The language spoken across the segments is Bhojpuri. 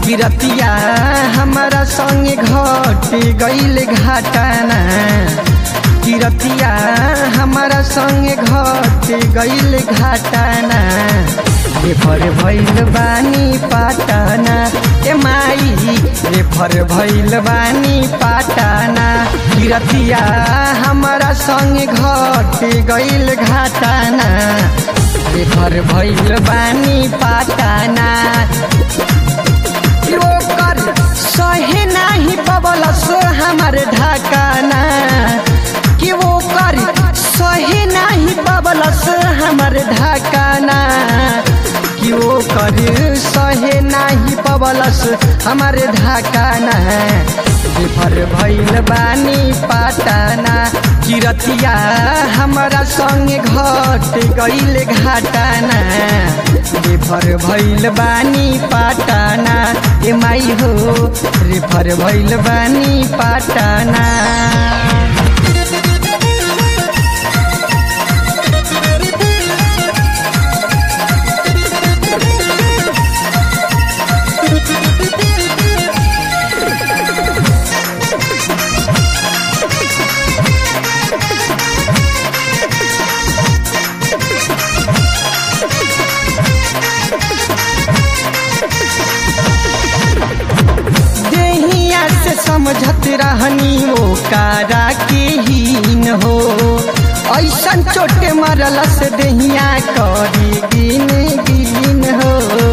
किरतिया हमारा संगे घट गईल घाटाना किरतिया हमारा संगे घट गईल घाटाना रेफर भइल बानी पाटाना ए माई रेफर भइल बानी पाटाना किरतिया हमारा संगे घट गईल घाटाना रेफर भइल बानी पाटाना ओकर सहे नाही पबलस हमार ढाकाना कि ओकर सहे नाही पबलस हमार ढाकाना कि ओकर सहे नाही पबलस हमार ढाकाना बेफर भइल बानी पाटाना किरतिया हमारा संगे घट गईल घाटाना रेफर भइल बानी पाटाना ए माई हो रेफर भइल बानी पाटाना देहिया से समझत रहनी वो कारा के हीन हो ऐसन चोटे मरल से देहिया करी गिन गिन हो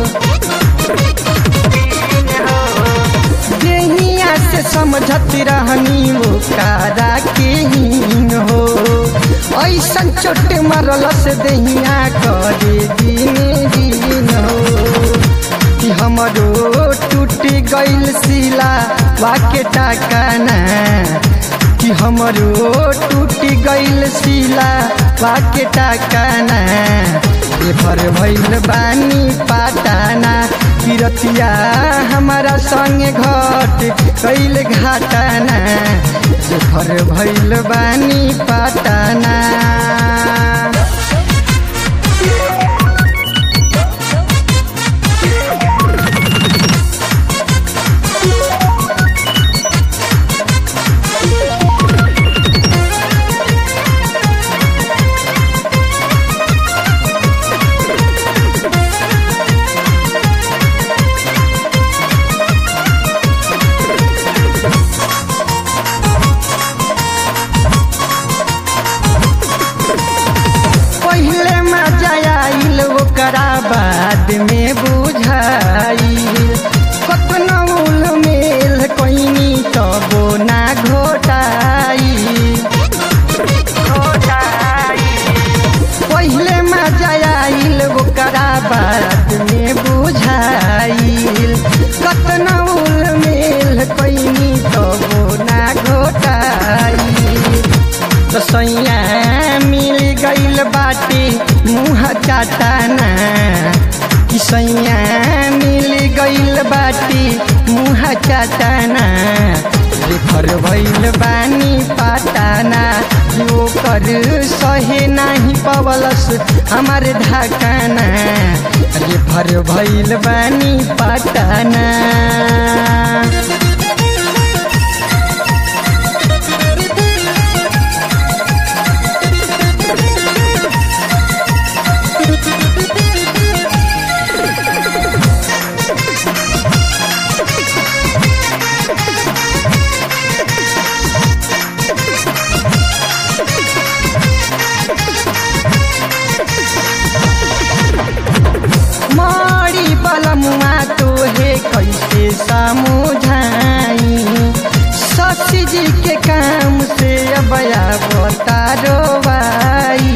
देहिया से समझत रहनी वो कारा के हीन हो ऐसन चोटे मरल से देहिया करी गिन गिन हो कि हमरो टूट गईल सिला वाके टाकाना कि हमरो टूट गईल सिला वाके टाकाना रेफर भइल बानी पाटाना किरतिया हमारा संगे घट कैल घाटाना रेफर भइल बानी पाटाना पहले मजा आइल ओकरा बाद में बुझाइल कतना उल मेल कोइनी तबो ना घोटाई पहले मजा आइल ओकरा बाद में बुझाइल कतना उल मेल कोइनी तबो ना घोटाई तो सैया मिल गईल बाटे मुँह चाटाना कि सैया मिल गईल बाटे मुँह चाटाना रेफर भइल बानी पाटाना जो कर सहे नाही पवलस हमार ढाकाना रेफर भइल बानी पाटाना मरी बलमुआ तोहे कैसे समझाई सची जी के काम से अबया बतारो भाई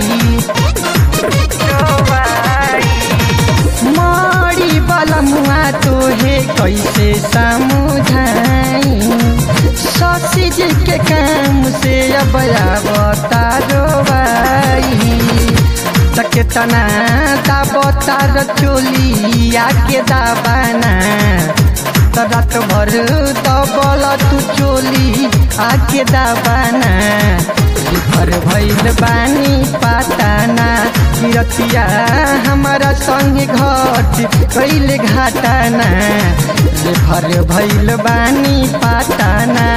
मरी बलमुआ तोहे कैसे समझाई सची जी के काम से अबया बतारो भाई तके तना दाबो तार चोलिया के दाबाना त रात भर दबल तू चोली आके दाबाना भर भइल बानी पाताना किरतिया हमारा संग घट कैले घाटाना रे भर भैल बानी पाटाना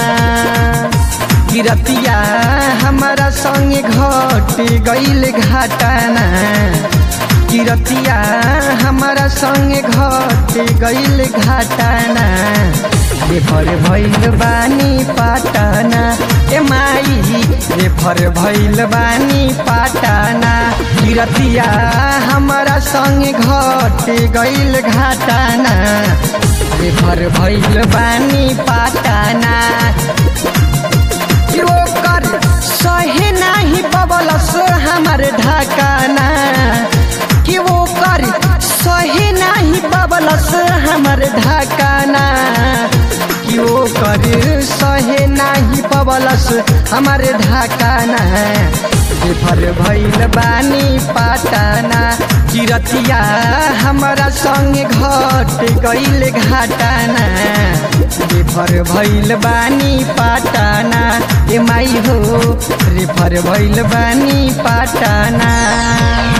किरतिया हमारा संग घट गैल घाटाना किरतिया हमारा संग घट गैल घाटाना रेफर भैल बानी पाटाना ए माई रेफर भैल बानी पाटाना किरतिया हमारा संग घट गैल घाटाना रेफर भैल बानी पाटाना ओकर सहे नाही पबलस हमार ढाकाना कि वो कर सहे नाही पबलस हमार ढाकाना कि वो कर सहे नाही पबलस हमार ढाकाना बेफर भैल बानी पाटाना किरतिया हमारा संग घट गैल घाटाना रेफर भैल बानी पाटाना ए माई हो रेफर भैल बानी पाटाना